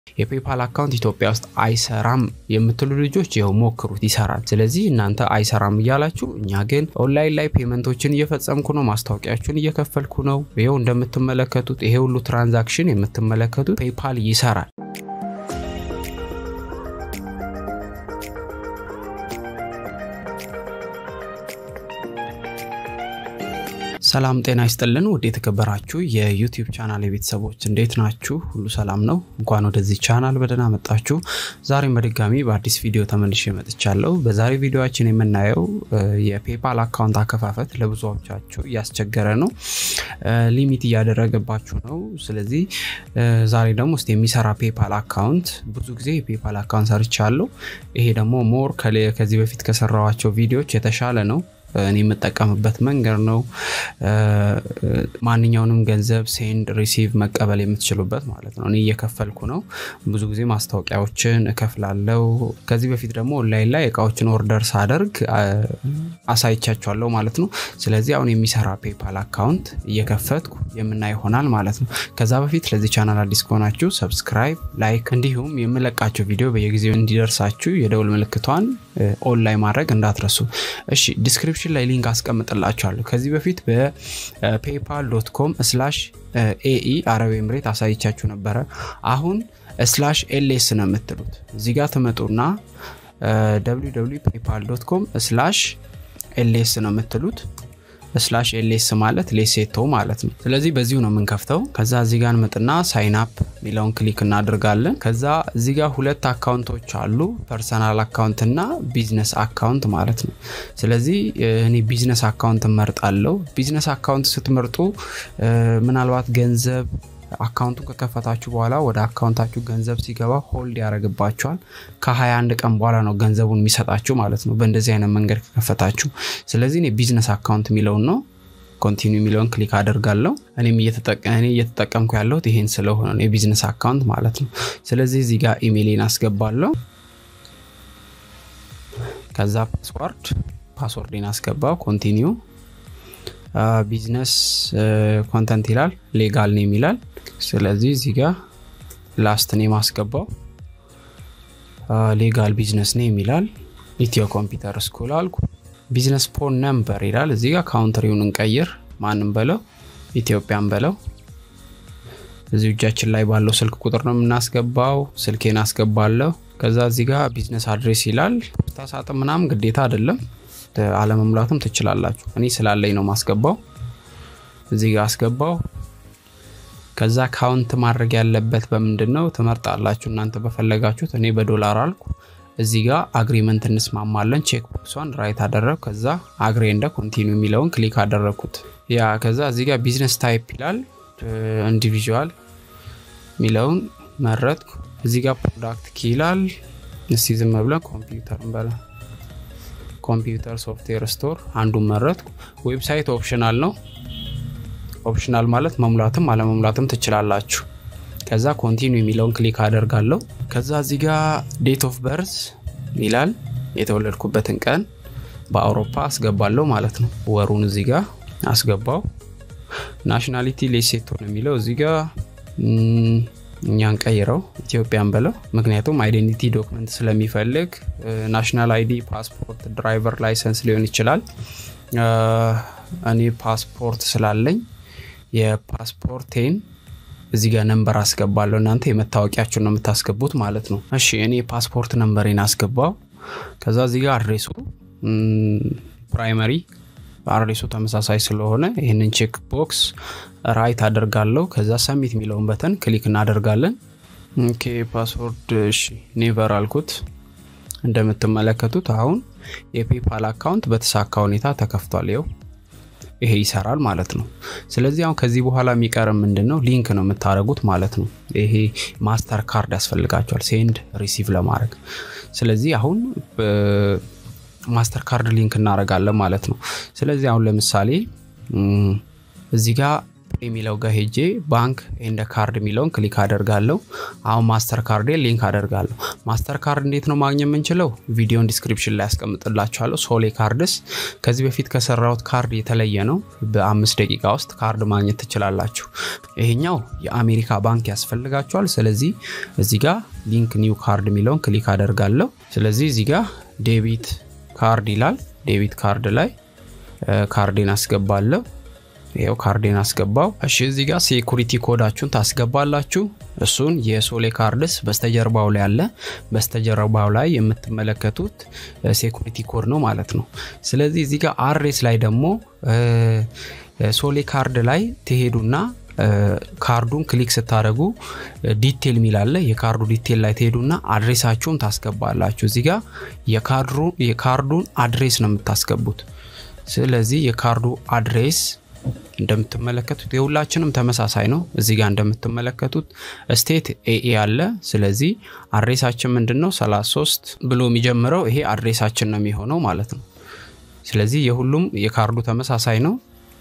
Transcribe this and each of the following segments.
የፔፓል አካውንት ኢትዮጵያ ውስጥ አይሰራም የምትሉ ልጆች ይኸው ሞክሩት፣ ይሰራል። ስለዚህ እናንተ አይሰራም እያላችሁ፣ እኛ ግን ኦንላይን ላይ ፔመንቶችን እየፈጸምኩ ነው፣ ማስታወቂያችሁን እየከፈልኩ ነው። ይኸው እንደምትመለከቱት ይሄ ሁሉ ትራንዛክሽን የምትመለከቱት ፔፓል ይሰራል። ሰላም ጤና ይስጥልን። ውድ የተከበራችሁ የዩቲዩብ ቻናል የቤተሰቦች እንዴት ናችሁ? ሁሉ ሰላም ነው? እንኳን ወደዚህ ቻናል በደህና መጣችሁ። ዛሬም በድጋሚ በአዲስ ቪዲዮ ተመልሼ መጥቻለሁ። በዛሬ ቪዲዮችን የምናየው የፔፓል አካውንት አከፋፈት ለብዙዎቻችሁ እያስቸገረ ነው፣ ሊሚት እያደረገባችሁ ነው። ስለዚህ ዛሬ ደግሞ ስ የሚሰራ ፔፓል አካውንት ብዙ ጊዜ የፔፓል አካውንት ሰርቻለሁ። ይሄ ደግሞ ሞር ከዚህ በፊት ከሰራዋቸው ቪዲዮዎች የተሻለ ነው። እኔ የምጠቀምበት መንገድ ነው። ማንኛውንም ገንዘብ ሴንድ ሪሲቭ መቀበል የምትችሉበት ማለት ነው። እኔ እየከፈልኩ ነው። ብዙ ጊዜ ማስታወቂያዎችን እከፍላለው። ከዚህ በፊት ደግሞ ኦንላይን ላይ እቃዎችን ኦርደር ሳደርግ አሳይቻቸዋለሁ ማለት ነው። ስለዚህ አሁን የሚሰራ ፔፓል አካውንት እየከፈትኩ የምናይ ይሆናል ማለት ነው። ከዛ በፊት ለዚህ ቻናል አዲስ ከሆናችሁ ሰብስክራይብ፣ ላይክ እንዲሁም የምለቃቸው ቪዲዮ በየጊዜው እንዲደርሳችሁ የደውል ምልክቷን ኦንላይን ማድረግ እንዳትረሱ እሺ። ዲስክሪፕሽን ላይ ሊንክ አስቀምጥላችኋለሁ። ከዚህ በፊት በፔፓል ዶት ኮም ስላሽ ኤኢ አረብ ኤምሬት አሳይቻችሁ ነበረ። አሁን ስላሽ ኤልኤስ ነው የምትሉት። እዚህ ጋር ትመጡና ፔፓል ዶት ኮም ስላሽ ኤልኤስ ነው የምትሉት። ስላሽ ኤልኤስ ማለት ሌሴቶ ማለት ነው። ስለዚህ በዚሁ ነው የምንከፍተው። ከዛ እዚህ ጋር እንመጥና ሳይን አፕ የሚለውን ክሊክ እናደርጋለን። ከዛ እዚህ ጋር ሁለት አካውንቶች አሉ፣ ፐርሰናል አካውንት እና ቢዝነስ አካውንት ማለት ነው። ስለዚህ እኔ ቢዝነስ አካውንት እመርጣለሁ። ቢዝነስ አካውንት ስትመርጡ ምናልባት ገንዘብ አካውንቱን ከከፈታችሁ በኋላ ወደ አካውንታችሁ ገንዘብ ሲገባ ሆልድ ያደርግባችኋል። ከ21 ቀን በኋላ ነው ገንዘቡን የሚሰጣችሁ ማለት ነው፣ በእንደዚህ አይነት መንገድ ከከፈታችሁ። ስለዚህ እኔ ቢዝነስ አካውንት የሚለውን ነው ኮንቲኒ የሚለውን ክሊክ አደርጋለሁ። እኔም እየተጠቀምኩ ያለሁት ይሄን ስለሆነ ነው የቢዝነስ አካውንት ማለት ነው። ስለዚህ እዚህ ጋር ኢሜይሌን አስገባለሁ። ከዛ ፓስዋርድ ፓስወርዴን አስገባው። ኮንቲኒው ቢዝነስ ኮንተንት ይላል፣ ሌጋል ኔም ይላል። ስለዚህ እዚህ ጋር ላስት ኔም አስገባው። ሌጋል ቢዝነስ ኔም ይላል። ኢትዮ ኮምፒውተር ስኩል አልኩ። ቢዝነስ ፎን ነምበር ይላል። እዚህ ጋር ካውንትሪውን እንቀይር። ማንም በለው ኢትዮጵያን በለው። እዚህ እጃችን ላይ ባለው ስልክ ቁጥር ነው የምናስገባው። ስልኬን አስገባለሁ። ከዛ እዚህ ጋር ቢዝነስ አድሬስ ይላል። ፖስታ ሳጥን ምናምን ግዴታ አይደለም አለመሙላትም ትችላላችሁ። እኔ ስላለኝ ነው ማስገባው። እዚህ ጋር አስገባው። ከዛ ካውንት ማድረግ ያለበት በምንድን ነው ትመርጣላችሁ እናንተ በፈለጋችሁት። እኔ በዶላር አልኩ። እዚህ ጋር አግሪመንት እንስማማለን። ቼክ ቦክሷን ራይት አደረግ። ከዛ አግሬ እንደ ኮንቲኒው የሚለውን ክሊክ አደረግኩት። ያ ከዛ እዚህ ጋር ቢዝነስ ታይፕ ይላል። ኢንዲቪዥዋል የሚለውን መረጥኩ። እዚህ ጋር ፕሮዳክት ኪ ይላል። እስቲ ዝም ብለን ኮምፒውተር እንበላ ኮምፒውተር ሶፍትዌር ስቶር አንዱን መረጥኩ። ዌብሳይት ኦፕሽናል ነው። ኦፕሽናል ማለት መሙላትም አለመሙላትም ትችላላችሁ። ከዛ ኮንቲኒ የሚለውን ክሊክ አደርጋለሁ። ከዛ እዚህ ጋር ዴት ኦፍ በርዝ ይላል የተወለድኩበትን ቀን በአውሮፓ አስገባለሁ ማለት ነው። ወሩን እዚህ ጋር አስገባው። ናሽናሊቲ ሌሴቶ ነው የሚለው እዚህ ጋር እኛን ቀይረው ኢትዮጵያን በለው። ምክንያቱም አይዴንቲቲ ዶክመንት ስለሚፈልግ ናሽናል አይዲ፣ ፓስፖርት፣ ድራይቨር ላይሰንስ ሊሆን ይችላል። እኔ ፓስፖርት ስላለኝ የፓስፖርቴን እዚህ ጋር ነንበር አስገባለሁ። እናንተ የመታወቂያችሁን ነው የምታስገቡት ማለት ነው። እሺ እኔ ፓስፖርት ነንበሬን አስገባው። ከዛ እዚህ ጋር አድሬሱ ፕራይመሪ አድሬሱ ተመሳሳይ ስለሆነ ይህንን ቼክ ቦክስ ራይት አደርጋለሁ። ከዛ ሰሚት የሚለውን በተን ክሊክ እናደርጋለን። ኦኬ ፓስወርድ እሺ ኔቨር አልኩት። እንደምትመለከቱት አሁን የፔፓል አካውንት በተሳካ ሁኔታ ተከፍቷል። ይው ይሄ ይሰራል ማለት ነው። ስለዚህ አሁን ከዚህ በኋላ የሚቀር ምንድን ነው? ሊንክ ነው የምታደርጉት ማለት ነው። ይሄ ማስተር ካርድ ያስፈልጋቸዋል ሴንድ ሪሲቭ ለማድረግ። ስለዚህ አሁን ማስተር ካርድ ሊንክ እናደርጋለን ማለት ነው። ስለዚህ አሁን ለምሳሌ እዚህ ጋር የሚለው ጋር ሄጄ ባንክ ኤንደ ካርድ የሚለውን ክሊክ አደርጋለሁ። አሁን ማስተር ካርዴ ሊንክ አደርጋለሁ። ማስተር ካርድ እንዴት ነው ማግኘት የምንችለው? ቪዲዮን ዲስክሪፕሽን ላይ ያስቀምጥላችኋለሁ። ሶሌ ካርድስ ከዚህ በፊት ከሰራሁት ካርድ የተለየ ነው። በአምስት ደቂቃ ውስጥ ካርድ ማግኘት ትችላላችሁ። ይሄኛው የአሜሪካ ባንክ ያስፈልጋችኋል። ስለዚህ እዚህ ጋር ሊንክ ኒው ካርድ የሚለውን ክሊክ አደርጋለሁ። ስለዚህ እዚህ ጋር ዴቢት ካርድ ይላል። ዴቢት ካርድ ላይ ካርዴን አስገባለሁ። ይኸው ካርዴን አስገባው። እሺ እዚህ ጋር ሴኩሪቲ ኮዳችሁን ታስገባላችሁ። እሱን የሶሌ ካርድስ በስተጀርባው ላይ አለ። በስተጀርባው ላይ የምትመለከቱት ሴኩሪቲ ኮድ ነው ማለት ነው። ስለዚህ እዚህ ጋር አሬስ ላይ ደግሞ ሶሌ ካርድ ላይ ትሄዱና ካርዱን ክሊክ ስታደረጉ ዲቴል ሚላለ የካርዱ ዲቴል ላይ ትሄዱና አድሬሳችሁን ታስገባላችሁ። እዚህ ጋር የካርዱን አድሬስ ነው የምታስገቡት። ስለዚህ የካርዱ አድሬስ እንደምትመለከቱት የሁላችንም ተመሳሳይ ነው። እዚህ ጋር እንደምትመለከቱት ስቴት ኤኤ አለ። ስለዚህ አድሬሳችን ምንድን ነው? 33 ብሎ የሚጀምረው ይሄ አድሬሳችን ነው የሚሆነው ማለት ነው። ስለዚህ የሁሉም የካርዱ ተመሳሳይ ነው።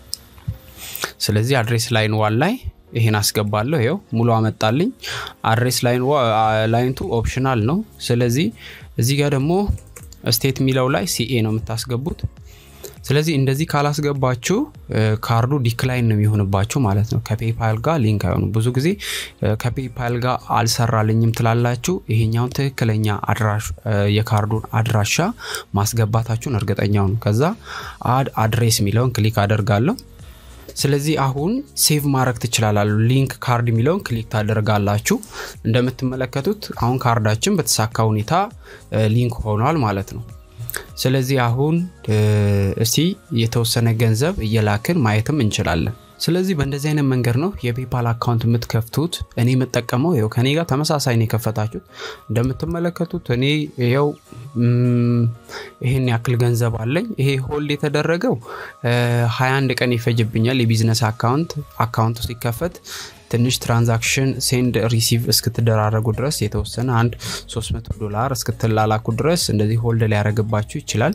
ስለዚህ አድሬስ ላይን ዋን ላይ ይሄን አስገባለሁ። ይኸው ሙሉ አመጣልኝ። አድሬስ ላይንቱ ኦፕሽናል ነው። ስለዚህ እዚህ ጋር ደግሞ ስቴት የሚለው ላይ ሲኤ ነው የምታስገቡት። ስለዚህ እንደዚህ ካላስገባችሁ ካርዱ ዲክላይን ነው የሚሆንባችሁ ማለት ነው። ከፔፓል ጋር ሊንክ አይሆኑ። ብዙ ጊዜ ከፔፓል ጋር አልሰራልኝም ትላላችሁ። ይሄኛውን ትክክለኛ የካርዱን አድራሻ ማስገባታችሁን እርግጠኛው ነው። ከዛ አድ አድሬስ የሚለውን ክሊክ አደርጋለሁ። ስለዚህ አሁን ሴቭ ማድረግ ትችላላሉ። ሊንክ ካርድ የሚለውን ክሊክ ታደርጋላችሁ። እንደምትመለከቱት አሁን ካርዳችን በተሳካ ሁኔታ ሊንክ ሆኗል ማለት ነው። ስለዚህ አሁን እስቲ የተወሰነ ገንዘብ እየላክን ማየትም እንችላለን። ስለዚህ በእንደዚህ አይነት መንገድ ነው የፔፓል አካውንት የምትከፍቱት። እኔ የምጠቀመው ይኸው ከኔ ጋር ተመሳሳይ ነው የከፈታችሁት። እንደምትመለከቱት እኔ ይኸው ይህን ያክል ገንዘብ አለኝ። ይሄ ሆልድ የተደረገው 21 ቀን ይፈጅብኛል። የቢዝነስ አካውንት አካውንቱ ሲከፈት ትንሽ ትራንዛክሽን ሴንድ ሪሲቭ እስክትደራረጉ ድረስ የተወሰነ አንድ 300 ዶላር እስክትላላኩ ድረስ እንደዚህ ሆልድ ሊያደረግባችሁ ይችላል።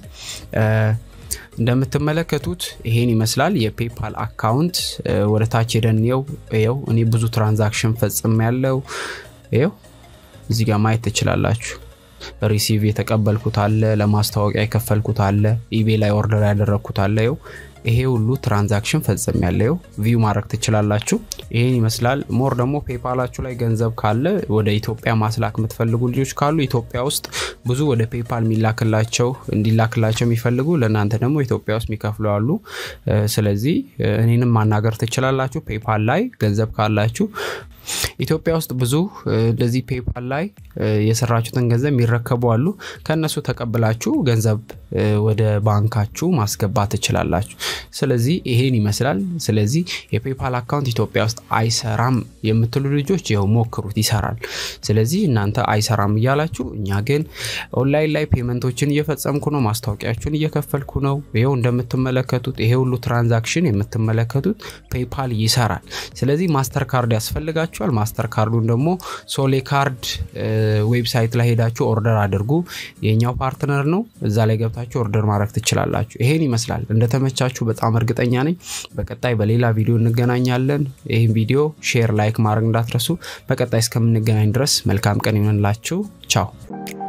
እንደምትመለከቱት ይሄን ይመስላል የፔፓል አካውንት። ወደ ታች ሄደን ው ው እኔ ብዙ ትራንዛክሽን ፈጽም ያለው ው እዚህ ጋር ማየት ትችላላችሁ። ሪሲቭ የተቀበልኩት አለ፣ ለማስታወቂያ የከፈልኩት አለ፣ ኢቤ ላይ ኦርደር ያደረግኩት አለ። ው ይሄ ሁሉ ትራንዛክሽን ፈጽም ያለው ቪው ማድረግ ትችላላችሁ። ይህን ይመስላል። ሞር ደግሞ ፔፓላችሁ ላይ ገንዘብ ካለ ወደ ኢትዮጵያ ማስላክ የምትፈልጉ ልጆች ካሉ ኢትዮጵያ ውስጥ ብዙ ወደ ፔፓል የሚላክላቸው እንዲላክላቸው የሚፈልጉ ለእናንተ ደግሞ ኢትዮጵያ ውስጥ የሚከፍሉ አሉ። ስለዚህ እኔንም ማናገር ትችላላችሁ። ፔፓል ላይ ገንዘብ ካላችሁ ኢትዮጵያ ውስጥ ብዙ እንደዚህ ፔፓል ላይ የሰራችሁትን ገንዘብ የሚረከቡ አሉ። ከእነሱ ተቀብላችሁ ገንዘብ ወደ ባንካችሁ ማስገባት ትችላላችሁ። ስለዚህ ይሄን ይመስላል። ስለዚህ የፔፓል አካውንት ኢትዮጵያ ውስጥ አይሰራም የምትሉ ልጆች ይኸው ሞክሩት፣ ይሰራል። ስለዚህ እናንተ አይሰራም እያላችሁ እኛ ግን ኦንላይን ላይ ፔመንቶችን እየፈጸምኩ ነው፣ ማስታወቂያችሁን እየከፈልኩ ነው። ይኸው እንደምትመለከቱት ይሄ ሁሉ ትራንዛክሽን የምትመለከቱት ፔፓል ይሰራል። ስለዚህ ማስተር ካርድ ያስፈልጋችኋል። ማስተር ካርዱን ደግሞ ሶሌ ካርድ ዌብሳይት ላይ ሄዳችሁ ኦርደር አድርጉ። የኛው ፓርትነር ነው። እዛ ላይ ገብታችሁ ኦርደር ማድረግ ትችላላችሁ። ይሄን ይመስላል። እንደተመቻችሁ በጣም እርግጠኛ ነኝ። በቀጣይ በሌላ ቪዲዮ እንገናኛለን። ይህን ቪዲዮ ሼር፣ ላይክ ማድረግ እንዳትረሱ። በቀጣይ እስከምንገናኝ ድረስ መልካም ቀን ይሆንላችሁ። ቻው